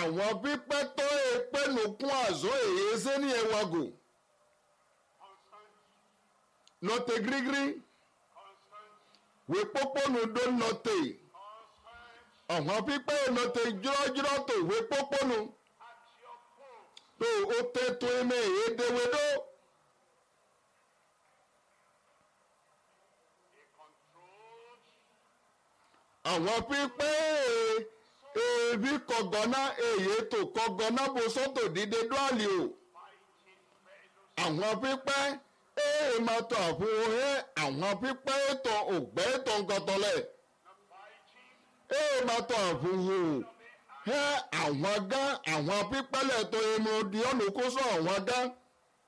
àwọn pípẹ́ tó èpè nùkún àzọ́ èyí ṣé ní ẹwàgò constant, nọ̀tẹ̀ gírígírí constant, wé pópónù dó nọ̀tẹ̀ constant àwọn pípẹ́ nọ̀tẹ̀ jírọ́jírọ́ tó wé pópónù at your post. tó o tẹ́ tó ẹ̀mẹ́ èyí déwédó A controlled, àwọn pípẹ́ èbí kọ̀gọ́ná èyí tó kọ̀gọ́ná bó sọ́tò dídé dúàlì o. fighting fellows, àwọn pípẹ́ ee máa tọ àfihàn ẹ àwọn pípẹ́ ètò ògbẹ́ ètò nkọtọlẹ̀ not fighting, ee máa tọ àfihàn ẹ àwọn gán àwọn pípẹ́ lẹ́tọ̀ ẹnu di ọ̀nà kó sọ àwọn gán